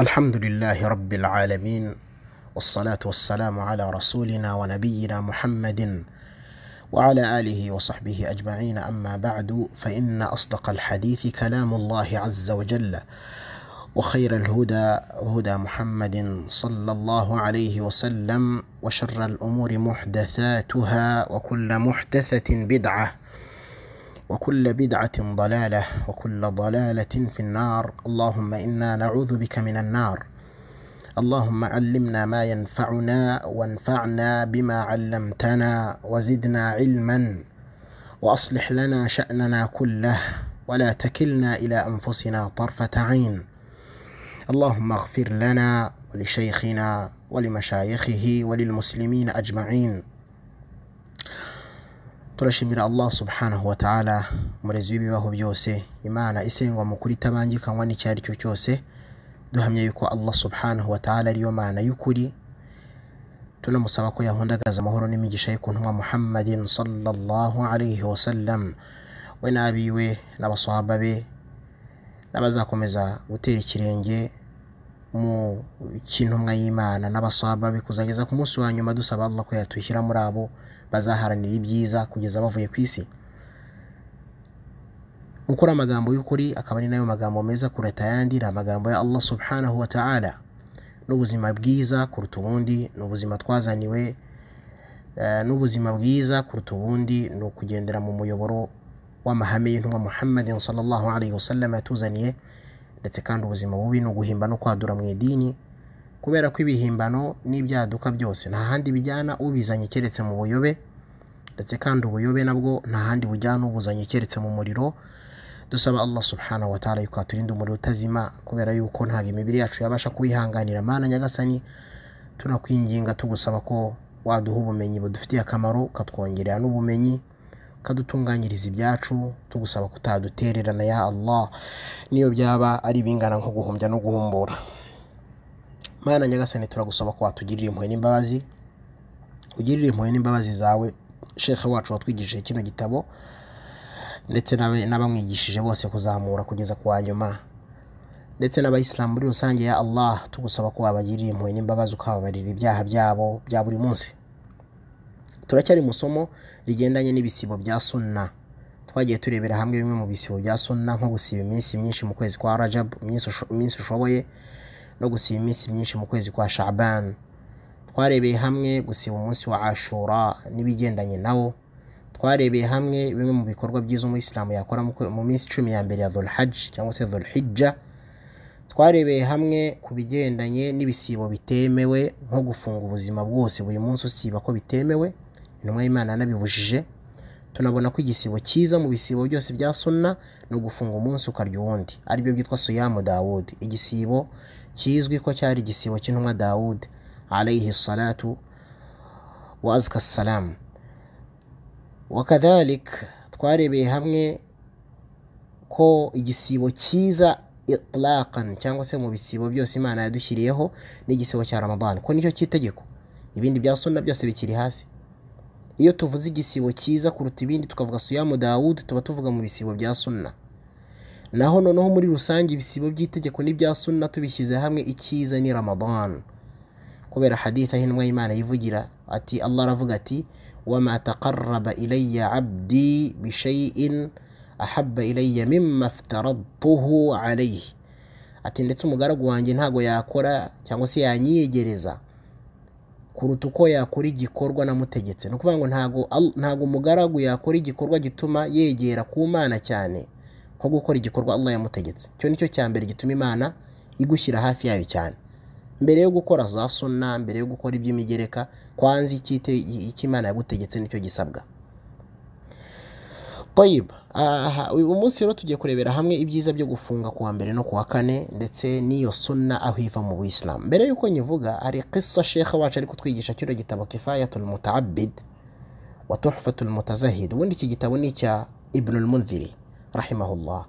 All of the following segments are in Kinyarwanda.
الحمد لله رب العالمين والصلاة والسلام على رسولنا ونبينا محمد وعلى آله وصحبه أجمعين أما بعد فإن أصدق الحديث كلام الله عز وجل وخير الهدى هدى محمد صلى الله عليه وسلم وشر الأمور محدثاتها وكل محدثة بدعة وكل بدعة ضلالة وكل ضلالة في النار اللهم إنا نعوذ بك من النار اللهم علمنا ما ينفعنا وانفعنا بما علمتنا وزدنا علما وأصلح لنا شأننا كله ولا تكلنا إلى أنفسنا طرفة عين اللهم اغفر لنا ولشيخنا ولمشايخه وللمسلمين أجمعين turashimira allah subhanahu wa ta'ala umurezi w'ibibaho byose imana isengwa mu kuri itabangikanywa n'icyo ari cyo cyose duhamya yuko allah subhanahu wa ta'ala ariyo mana y'ukuri tunamusaba ko yahundagaza amahoro n'imigisha ye ku ntumwa muhammadin sallallahu alayhi wa sallam we n'abiwe n'abaswahaba be n'abazakomeza gutera ikirenge mu cy'intumwa y'imana n'abasaba be kuzageza ku munsi wa nyuma dusaba Allah ko yatushyira muri abo bazaharanira ibyiza kugeza bavuye ku isi gukora amagambo y'ukuri akaba ari nayo magambo meza kuruta ayandi ni amagambo ya Allah subhanahu wa ta'ala n'ubuzima bwiza kuruta ubundi ni ubuzima twazaniwe n'ubuzima bwiza kuruta ubundi ni ukugendera mu muyoboro w'amahame y'intumwa muhammadin sallallahu alaihi wasallam yatuzaniye ndetse kandi ubuzima bubi ni uguhimba no kwadura mu idini kubera ko ibihimbano n'ibyaduka byose nta handi bijyana ubizanye keretse mu buyobe ndetse kandi ubuyobe nabwo nta handi bujyana ubuzanye keretse mu muriro dusaba Allah subhanahu wa ta'ala yuko aturinda umuriro utazima kubera yuko ntabwo imibiri yacu yabasha kuwihanganira mana nyagasani tunakwinginga tugusaba ko waduha ubumenyi budufitiye akamaro ukatwongerera n'ubumenyi ukadutunganyiriza ibyacu tugusaba kutadutererana ya Allah niyo byaba ari bingana nko guhumbya no guhumbura mana nyagasani turagusaba ko watugirira impuhwe n'imbabazi ugirira impuhwe n'imbabazi zawe shekhe wacu watwigishije kino gitabo ndetse n'abamwigishije bose kuzamura kugeza ku wa nyuma ndetse n'abayisilamu muri rusange ya Allah tugusaba ko wabagirira impuhwe n'imbabazi ukababarira ibyaha byabo bya buri munsi turacyari mu somo rigendanye n'ibisibo bya sunna twagiye turebera hamwe bimwe mu bisibo bya sunna nko gusiba iminsi myinshi mu kwezi kwa rajab iminsi ushoboye no gusiba iminsi myinshi mu kwezi kwa shaban twarebeye hamwe gusiba umunsi wa ashura n'ibigendanye nawo twarebeye hamwe bimwe mu bikorwa byiza umuyisilamu yakora mu minsi cumi ya mbere ya dhulhaj cyangwa se dhulhijja twarebeye hamwe ku bigendanye n'ibisibo bitemewe nko gufunga ubuzima bwose buri munsi usiba ko bitemewe intumwa y'imana yanabibujije tunabona ko igisibo cyiza mu bisibo byose bya sunna ni ugufunga umunsi ukarya uwundi aribyo byitwa suyamu dawudi igisibo kizwi ko cyari igisibo cy'intumwa dawudi alayhi salatu wa azka salamu wakadhalik twarebeye hamwe ko igisibo cyiza itlaqan cyangwa se mu bisibo byose imana yadushyiriyeho n'igisibo cya ramadani ko nicyo cy'itegeko ibindi bya sunna byose bikiri hasi iyo tuvuze igisibo cyiza kuruta ibindi tukavuga suyamu dawudi tuba tuvuga mu bisibo bya sunna naho noneho muri rusange ibisibo by'itegeko n'ibya sunna tubishyize hamwe icyiza ni ramadan kubera haditha hinwa y'imana yivugira ati allah aravuga ati wama taqarraba ilayya abdi bishayin ahabba ilayya mimma aftaradtuhu alayhi ati ndetse umugaragu wanjye ntago yakora cyangwa se yanyiyegereza kuruta uko yakora igikorwa namutegetse ni ukuvuga ngo ntago ntago umugaragu yakora igikorwa gituma yegera ku mana cyane nko gukora igikorwa Allah yamutegetse icyo nicyo cya mbere gituma imana igushyira hafi yayo cyane mbere yo gukora za sunna mbere yo gukora iby'imigereka kwanza icyo imana yagutegetse nicyo gisabwa toyiba uyu munsi rero tugiye kurebera hamwe ibyiza byo gufunga ku wa mbere no ku wa kane ndetse n'iyo sunna aho iva mu buyisilamu mbere y'uko nyivuga hari kisa shekha wacu ari kutwigisha kino gitabo kifayatul mutaabid wa tuhfatul mutazahid ubundi iki gitabo ni icya ibnul mundhiri rahimahullah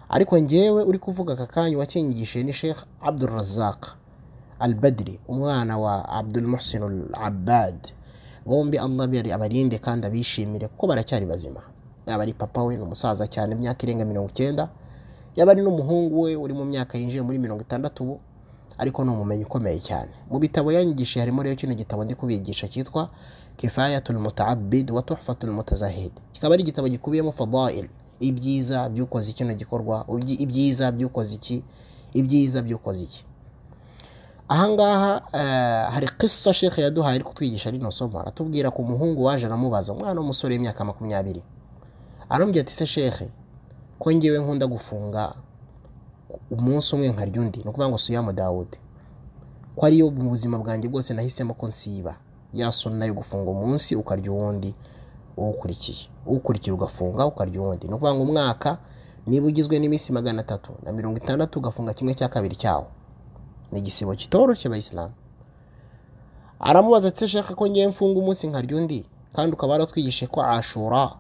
ariko ngewe uri kuvuga aka kanya wakinyigishije ni shekh abdul razak al badri umwana wa abdul muhsin al abbad bombi allah abarinde kandi abishimire kuko baracyari bazima yaba ari papa we ni umusaza cyane imyaka irenga mirongo icyenda yaba ari n'umuhungu we uri mu myaka yinjiye muri mirongo itandatu ubu ariko ni umumenyi ukomeye cyane mu bitabo yanyigishije harimo rero kino gitabo ndi kubigisha cyitwa kifayatul mutaabid wa tuhfatul mutazahid kikaba ari igitabo gikubiyemo fadail ibyiza by'ukoze kino gikorwa ubyi- ibyiza by'ukoze iki ibyiza by'ukoze iki ahangaha eh, hari kisa shekhe yaduhaye ari kutwigisha rino somo aratubwira ku muhungu waje aramubaza umwana w'umusore w'imyaka makumyabiri arambwira ati se shekhe ko ngewe nkunda gufunga umunsi umwe nkarya undi ni ukuvuga ngo siyamu dawude ko ariyo mu buzima bwanjye bwose nahisemo ko nsiba ya suna yo gufunga umunsi ukarya uwundi uwukurikiye uwukurikira ugafunga ukarya uwundi ni ukuvuga ngo umwaka niba ugizwe n'iminsi magana atatu na mirongo itandatu ugafunga kimwe cya kabiri cyawo ni igisibo kitoroshye abayisilamu aramubaza ati se shaka ko ngewe mfunga umunsi nkarya undi kandi ukaba waratwigishe ko ashura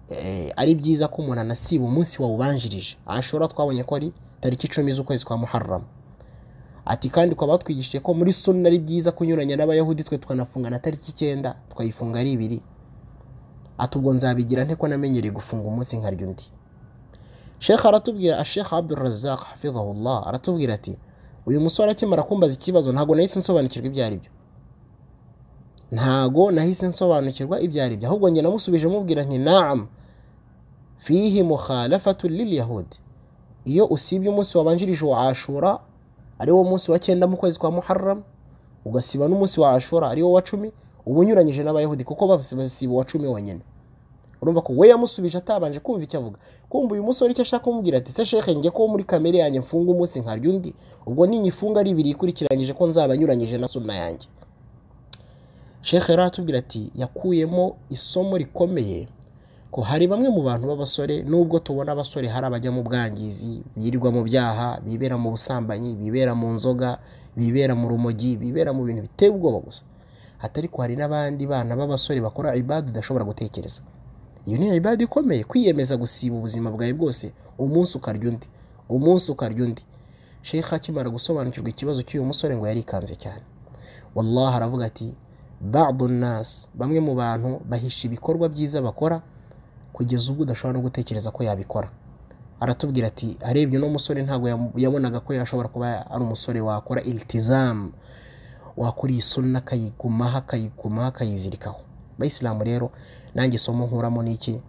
eh, ari byiza ko umuntu anasiba umunsi wawubanjirije ashora twabonye ko ari tariki icumi z'ukwezi kwa muharram ati kandi ukaba watwigishije ko muri sunna ari byiza kunyuranya n'abayahudi twe tukanafunga na tariki icyenda tukayifunga ari ibiri ati ubwo nzabigira nte ko namenyereye gufunga umunsi nkarya undi shekh aratubwira ashekh abdurazak hafidhahullah aratubwira ati uyu musore akimara kumbaza ikibazo ntabwo nahise nsobanukirwa ibyo ari byo ntago nahise nsobanukirwa ibyo ari byo ahubwo njye namusubije mubwira nti naam fihi mukhalafatu lil yahudi iyo usibye umunsi wabanjirije wa ashura ari wo munsi wa cyenda mu kwezi kwa muharram ugasiba n'umunsi wa ashura ari wo wa cumi uba unyuranyije n'abayahudi kuko basi basiba uwa cumi wonyine urumva ko we yamusubije atabanje kumva icyo avuga kumva uyu musore icyo ashaka kumubwira ati se sheke njye ko muri kamere yanjye mfunga umunsi nkarya undi ubwo ninyifunga ari ibiri ikurikiranyije ko nzaba nyuranyije na sunna yanjye shekhe rero aratubwira ati yakuyemo isomo rikomeye ko hari bamwe mu bantu b'abasore nubwo tubona abasore hari abajya mu bwangizi birirwa mu byaha bibera mu busambanyi bibera mu nzoga bibera mu rumogi bibera mu bintu biteye ubwoba gusa ati ariko hari n'abandi bana b'abasore bakora ibadu udashobora gutekereza iyo ni ibadu ikomeye kwiyemeza gusiba ubuzima bwawe bwose umunsi ukarya undi umunsi ukarya undi shekhe akimara gusobanukirwa ikibazo cy'uyu musore ngo yarikanze cyane wallahi aravuga ati badu nasi bamwe mu bantu bahisha ibikorwa byiza bakora kugeza ubwo udashobora no gutekereza ko yabikora aratubwira ati arebye uno musore ntabwo yamu- yabonaga ko yashobora kuba ari umusore wakora ilitizamu wakora iyi sunna akayigumaho akayigumaho akayizirikaho abayisilamu rero nanjye isomo nkuramo ni iki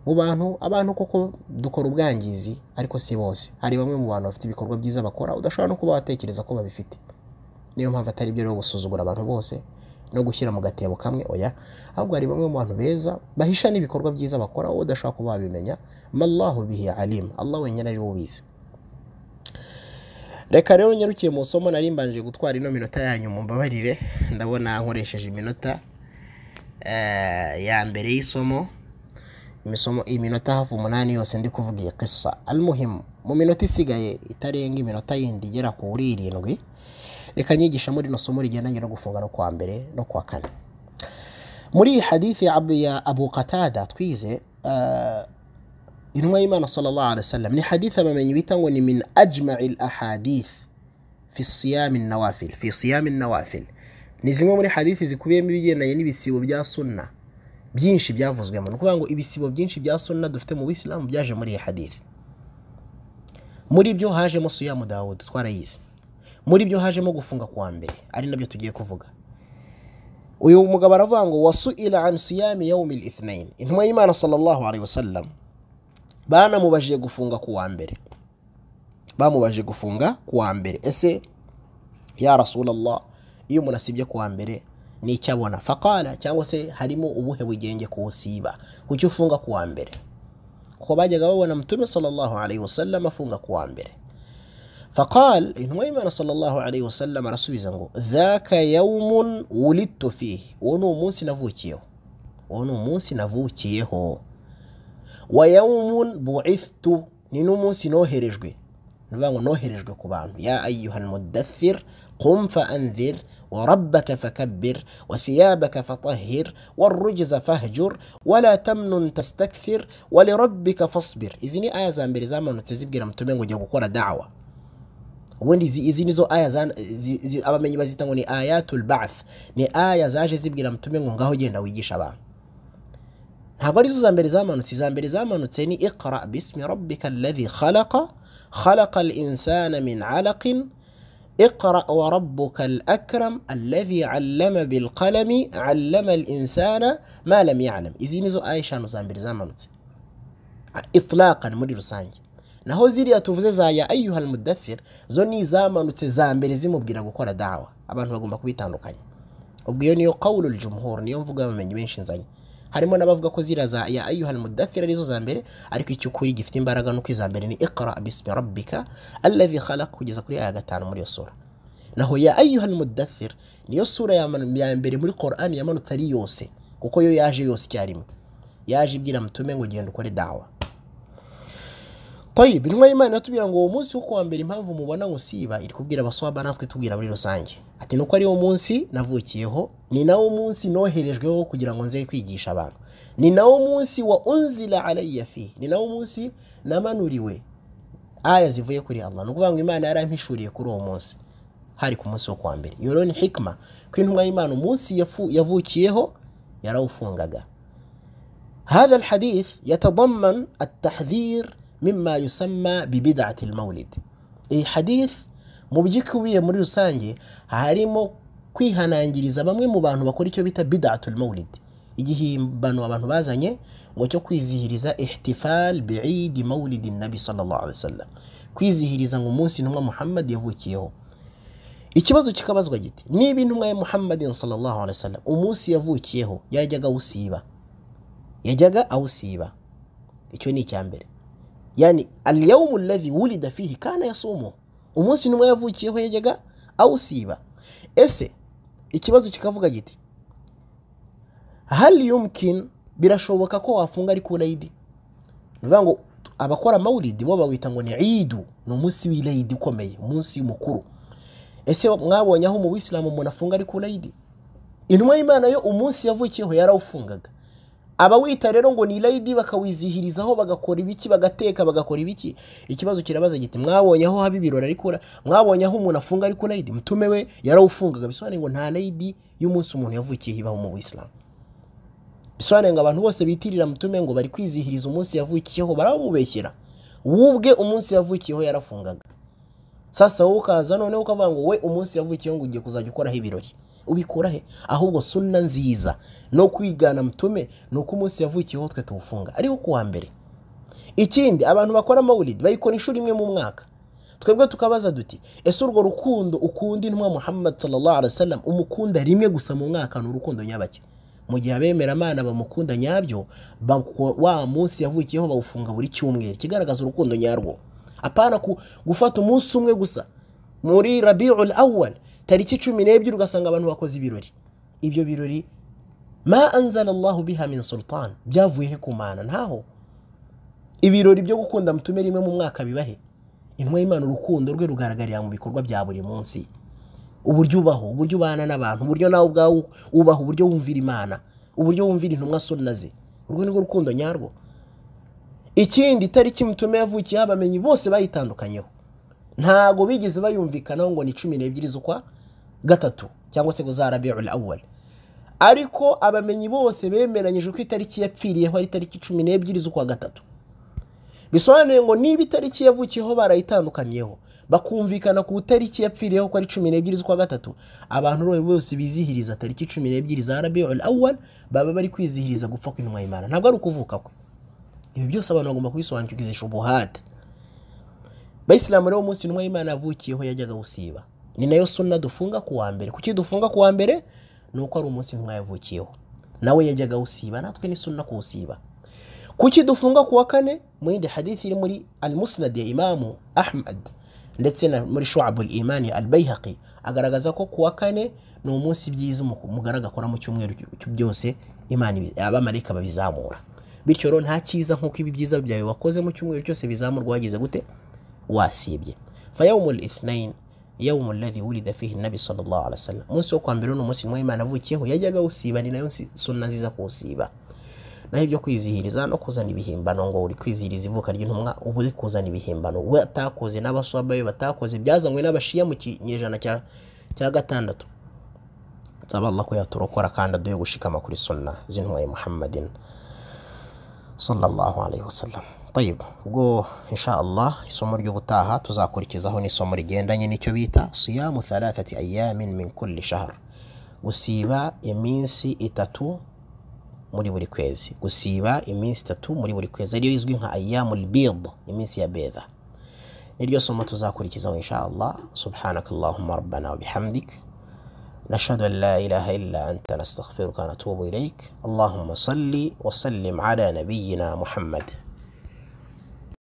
mu bantu abantu koko dukora ubwangizi ariko si bose hari bamwe mu bantu bafite ibikorwa byiza bakora udashobora no kuba watekereza ko babifite niyo mpamvu atari byo rero gusuzugura abantu bose no gushyira mu gatebo kamwe oya ahubwo hari bamwe mu bantu beza bahisha n'ibikorwa byiza bakora wowe udashobora kuba wabimenya mallahu bihi alim allah wenyine ariwe ubizi reka rero nyarukiye mu somo nari mbanje gutwara ino minota yanyu mumbabarire ndabona nkoresheje iminota eh, ya mbere y'isomo imisomo iminota hafi umunani yose ndi kuvuga iyi kisa almuhimu mu minota isigaye itarenga iminota yindi igera kuri irindwi reka nyigisha muri rino somo rigendanye no gufunga no kuwa mbere no kuwa kane muri iyi hadithi ya Abu- ya abu qatada twize eh, intumwa y'imana sallallahu alaihi wasallam ni hadithi abamenyi bita ngo ni min ajma'i lahadith fi siyami nawafil fi siyami nawafil ni zimwe muri hadithi zikubiyemo ibigendanye n'ibisibo bya sunna byinshi byavuzwemo ni ukuvuga ngo ibisibo byinshi bya sunna dufite mu bisilamu byaje muri iyi hadithi muri byo hajemo suyamu dawudi twarayizi muri byo hajemo gufunga kuwa mbere ari nabyo tugiye kuvuga uyu mugabo aravuga ngo wasuila an siyami yaumi lithnain intumwa y'imana sallallahu alaihi wasallam banamubajije gufunga ku wa mbere bamubajije gufunga ku wa mbere ese ya rasulallah iyo umuntu asibye ku wa mbere ni icyo abona faqala cyangwa se harimo ubuhe bugenge kuwusiba kuki ufunga ku wa mbere kuko bajyaga babona mutume sallallahu alaihi wasallam afunga ku wa mbere فقال إن ويمان صلى الله عليه وسلم رسول زنغو ذاك يوم ولدت فيه ونو موسى نفوكيه ونو موسى نفوكيه ويوم بعثت نينو موسى نوهرجوي نفانغو نوهرجوي كوبانو يا أيها المدثر قم فأنذر وربك فكبر وثيابك فطهر والرجز فاهجر ولا تمنن تستكثر ولربك فاصبر إذني آية زامبري زامن تزيب جرام تمنغو جاكو كورا دعوة ubundi izi, izi nizo aya za- zi- zi- abamenyi bazita ngo ni ayatul bath ni aya zaje zibwira mutume ngo ngaho genda wigisha abantu ntabwo arizo za mbere zamanutse iza mbere zamanutse ni iqra bismi rabbika alladhi khalaqa khalaqa al insana min alaqin اقرأ وربك الأكرم الذي علم بالقلم علم الإنسان ما لم يعلم izi nizo aya eshanu za mbere zamanutse itlaqan muri rusange naho ziriya tuvuze za ya ayuha almudathir zo ni izamanutse za mbere zimubwira gukora dawa abantu bagomba kubitandukanya ubwo iyo niyo qawlu ljumhur niyo mvuga bamenyi benshi nzanye harimo n'abavuga ko ziriya za ya ayuha almudathir arizo za mbere ariko icy'ukuri gifite imbaraga nuko iza mbere ni iqra bismi rabbika alladhi khalaq kugeza kuri aya gatanu muri iyo sura naho ya ayuha almudathir niyo sura ya manu- ya mbere muri qur'ani yamanutse ari yose kuko yo yaje yose icyarimwe yaje ibwira mutume ngo genda ukore dawa Tayyib, intumwa y'Imana iratubwira ngo uwo munsi wo kuwa mbere impamvu mubona ngo siba iri kubwira abaswaba natwe itubwira muri rusange ati nuko ari wo munsi navukiyeho ni nawo munsi noherejweho kugira ngo nze kwigisha abantu ni nawo munsi wa unzila alayya fi ni nawo munsi namanuriwe aya zivuye kuri Allah ni ukuvuga ngo Imana yarampishuriye kuri uwo munsi hari ku munsi wo kuwa mbere iyo rero ni hikima ko intumwa y'Imana umunsi yafu- yavukiyeho yarawufungaga هذا الحديث يتضمن التحذير مما يسمى ببدعة المولد إي حديث mubyikwiriye muri rusange harimo kwihanangiriza bamwe mu bantu bakora icyo bita bidatul maulid igihimbano abantu bazanye ngo cyo kwizihiriza ihtifal biidi maulidi nabi sallallahu alaihi wasallam kwizihiriza ngo umunsi intumwa muhammad yavukiyeho ikibazo kikabazwa giti niba intumwa ya muhammadin sallallahu alaihi wasallam umunsi yavukiyeho yajyaga awusiba yajyaga awusiba icyo ni icya mbere yani alyawmu alladhi wulida fihi kana yasumu umunsi numwe yavukiyeho yajyaga awusiba ese ikibazo kikavuga giti hal yumkin birashoboka ko wafunga ariko ulayidi bivuga ngo abakora mawulidi bo bawita ngo ni idu ni umunsi w'ilayidi ukomeye umunsi mukuru ese mwabonye aho mu bisilamu umuntu afunga ariko ulayidi intumwa y'imana yo umunsi yavukiyeho yarawufungaga abawita rero ngo ni rayidi bakawizihirizaho bagakora ibiki bagateka bagakora ibiki ikibazo kirabaza giti mwabonye aho haba ibirori ariko ura- mwabonye aho umuntu afunga ariko rayidi mutume we yarawufungaga bisobanuye ngo nta rayidi y'umunsi umuntu yavukiye ibaho mu bisilamu bisobanuye ngo abantu bose bitirira mutume ngo bari kwizihiriza umunsi yavukiyeho baramubeshyera wubwe umunsi yavukiyeho yarafungaga sasa wowe ukaza noneho ukavuga ngo we umunsi yavukiyeho ngo ugiye kuzajya ukoraho ibirori ubikura he ahubwo suna nziza no kwigana mutume ni uko umunsi yavukiyeho twe tuwufunga ariko kuwa mbere ikindi abantu bakora mawulidi bayikora inshuro imwe mu mwaka twebwe tukabaza duti ese urwo rukundo ukunda intumwa muhammad sallallahu alaihi wasallam umukunda rimwe gusa mu mwaka ni urukundo nyabake mu gihe abemeramana bamukunda nyabyo bako- wa munsi yavukiyeho bawufunga buri cyumweru kigaragaza urukundo nyarwo apana ku- gufata umunsi umwe gusa muri rabiul awal tariki cumi n'ebyiri ugasanga abantu bakoze ibirori ibyo birori ma anzala allahu biha min sultan byavuye he ku mana ntaho ibirori byo gukunda mutume rimwe mu mwaka bibahe intumwa y'imana urukundo rwe rugaragarira mu bikorwa bya buri munsi uburyo ubaho uburyo ubana n'abantu uburyo nawe ubwawe ubaho uburyo wumvira imana uburyo wumvira intumwa sunna ze urwo ni rwo rukundo nyarwo ikindi itariki mutume yavukiyeho abamenyi bose bayitandukanyeho ntago bigeze bayumvikanaho ngo ni cumi n'ebyiri z'ukwa gatatu cyangwa se ngo za rabiul awal ariko abamenyi bose bemeranyije ko itariki yapfiriyeho ari itariki cumi n'ebyiri z'ukwa gatatu bisobanuye ngo niba itariki yavukiyeho barayitandukaniyeho bakumvikana ku itariki yapfiriyeho ko ari cumi n'ebyiri z'ukwa gatatu abantu rero bose bizihiriza tariki cumi n'ebyiri za rabiul awal baba bari kwizihiriza gupfa kw'intumwa y'imana ntabwo ari ukuvuka kwe ibi byose abantu bagomba kubisobanukirwa izi shubuhati bayisilamu rero umunsi intumwa y'imana yavukiyeho yajyaga gusiba ni nayo suna dufunga ku wa mbere kuki dufunga ku wa mbere ni uko ari umunsi intumwa yavukiyeho nawe yajyaga gusiba natwe ni suna kuwusiba kuki dufunga ku wa kane mu yindi hadithi iri muri al musnad ya imamu ahmad ndetse na muri shuabul imani ya al bayhaqi agaragaza ko ku wa kane ni umunsi byiza umu- umugore agakora mu cyumweru cy- byose imana ibi- abamarayika babizamura bityo rero nta cyiza nk'uko ibi byiza byawe wakoze mu cyumweru cyose bizamurwa wagize gute wasibye fayawumu lithnain yawumu alladhi wulida fihi nabi sallallahu alaihi wasallam umunsi wo kwa mbere ni umunsi intumwa y'imana avukiyeho yajyaga awusiba ni nayo nsi- sunna nziza kuwusiba naho ibyo kwizihiriza no kuzana ibihimbano ngo uri kwizihiriza ivuka ry'intumwa uba uri kuzana ibihimbano we atakoze n'abaswaba be batakoze byazanywe n'abashiya mu kinyejana cya cya gatandatu nsaba allah ko yaturokora kandi aduhe gushikama kuri sunna z'intumwa ya muhammadin sallallahu alaihi wasallam tayib ubwo insha allah isomo ry'ubutaha tuzakurikizaho n'isomo rigendanye n'icyo bita siyamu thalathati ayamin min kulli shahar gusiba iminsi itatu muri buri kwezi gusiba iminsi itatu muri buri kwezi ariyo izwi nka ayamul bid iminsi ya bedha niryo somo tuzakurikizaho insha allah subhanaka allahumma rabbana wa bihamdik نشهد أن لا إله إلا أنت نستغفرك ونتوب إليك اللهم صل وسلم على نبينا محمد